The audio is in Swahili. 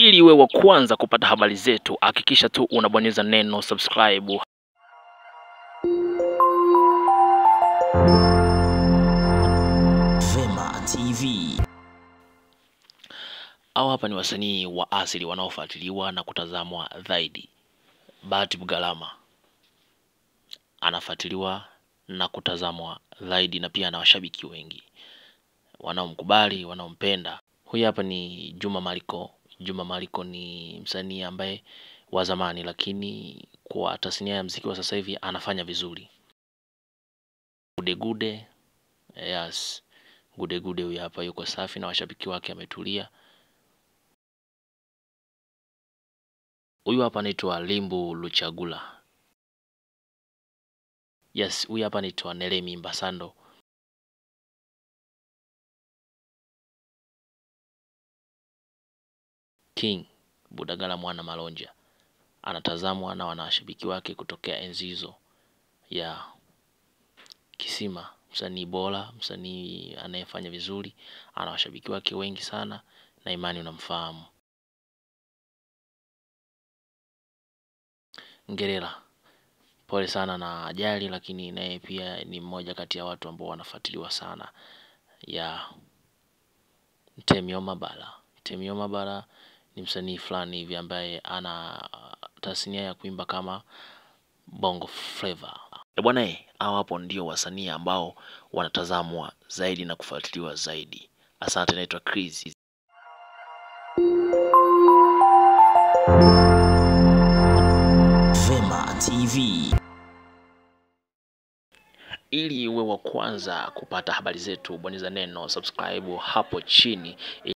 Ili uwe wa kwanza kupata habari zetu, hakikisha tu unabonyeza neno subscribe. Vema TV. Hao hapa ni wasanii wa asili wanaofuatiliwa na kutazamwa zaidi. Bahati Bugalama anafuatiliwa na kutazamwa zaidi, na pia ana washabiki wengi wanaomkubali, wanaompenda. Huyu hapa ni Juma Mariko. Juma Mariko ni msanii ambaye wa zamani, lakini kwa tasnia ya mziki wa sasa hivi anafanya vizuri. Gude Gude, yes. Gude Gude huyu hapa yuko safi na washabiki wake ametulia. Huyu hapa anaitwa Limbu Luchagula. Yes, huyu hapa anaitwa Nelemi Mbasando. King Budagala Mwana Malonja anatazamwa na wanashabiki wake kutokea enzi hizo ya Kisima, msanii bora, msanii anayefanya vizuri, ana washabiki wake wengi sana, na imani unamfahamu. Ngerera, pole sana na ajali, lakini naye pia ni mmoja kati ya watu ambao wanafuatiliwa sana ya Temio Mabala. Temio Mabala ni msanii fulani hivi ambaye ana tasnia ya kuimba kama Bongo Flava. E bwana, eh, hao hapo ndio wasanii ambao wanatazamwa zaidi na kufuatiliwa zaidi. Asante, naitwa Chris. Vema TV. Ili uwe wa kwanza kupata habari zetu, bonyeza neno subscribe hapo chini.